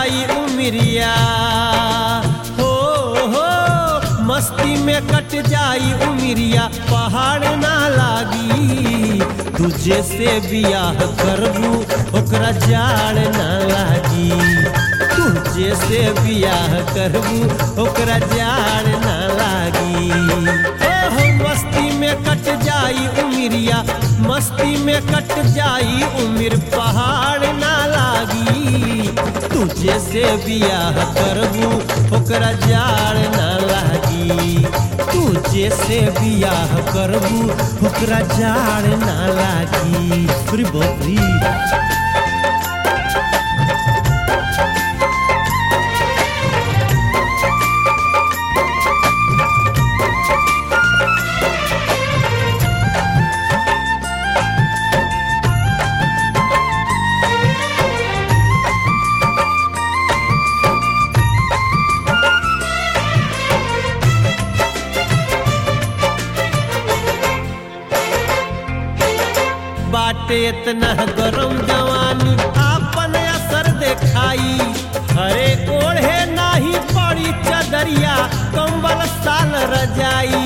जाई उमिरिया हो हो मस्ती में कट जाई उमिरिया पहाड़ ना लागी तुझे से बियाह करबू ओकरा जाड़ ना लागी तुझे से बियाह करबू ओकरा जाड़ ना लागी ओहो मस्ती में कट जाई उमिरिया मस्ती में कट जाई उमिर पहाड़ ना लागी तुझे से बियाह करबू ओकरा जाड़ ना लागी तुझे से बियाह करबू ओकरा जाड़ ना लागी अरे बाप रे बाटे इतना गरम जवानी आपन असर देखाई हरे ओढ़े नाही पड़ी चदरिया कंबल साल रजाई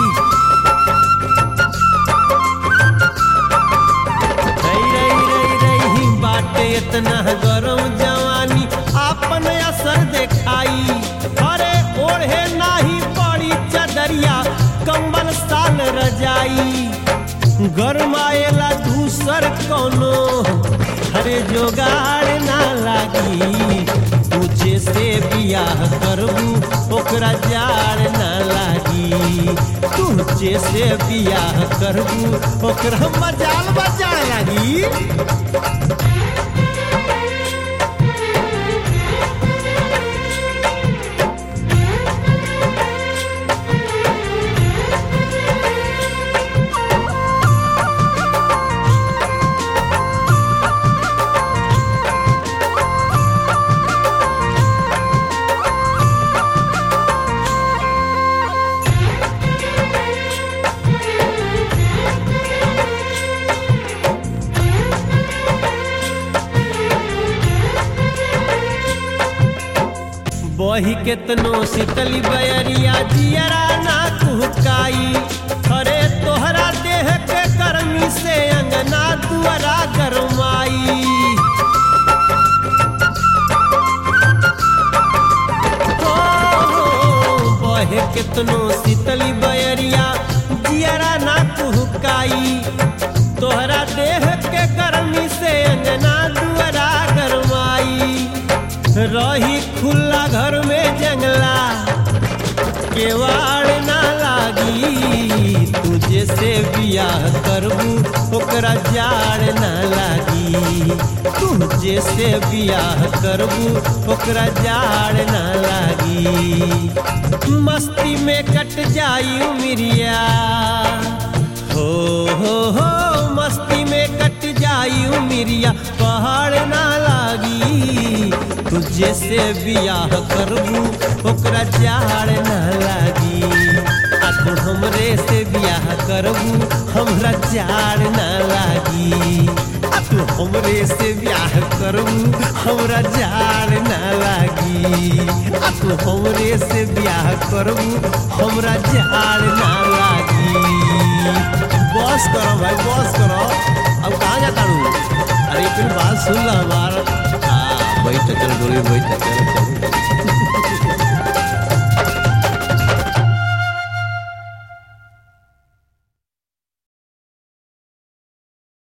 रई रई रई रई बाटे इतना गरम जवानी आपन असर देखाई हरे ओढ़े नाही पड़ी चदरिया कंबल साल रजाई गरमाएला दूसर कोनो हरे जोगाड़ ना लागी तुझे से बियाह करबू ओकरा जाड़ ना लागी तुझे से बियाह करबू ओकरा मजाल बजाड़ लागी बही केतनो शीतली बयरिया जियरा ना कुहकाई अरे तोहरा देह के गर्मी से अंगना दुआरा गरमाई हो, हो, बहे केतनो शीतली बयरिया जियरा ना कुहकाई तोहरा देह के गर्मी से अंगना दुआरा गरमाई रही खुला घर में जंगला केवाड़ ना लागी तुझे से बियाह करबू ओकरा जाड़ ना लागी तुझे से बियाह करबू ओकरा जाड़ ना लागी मस्ती में कट जाई उमिरिया हो हो हो मस्ती में कट जाई उमिरिया पहाड़ ना लागी तुझे से बियाह करबू ओकरा जाड़ ना लागी आ तू हमरे से बियाह करबू हमरा जाड़ ना लागी आ तू हमरे से बियाह करबू हमरा जाड़ ना लागी आ तू हमरे से बियाह करबू हमरा जाड़ ना लागी बस करो भाई बस करो अब कहाँ जाता हूँ अरे फिर बात सुन लो हमारा हाँ बैठ चल डोली बैठ चल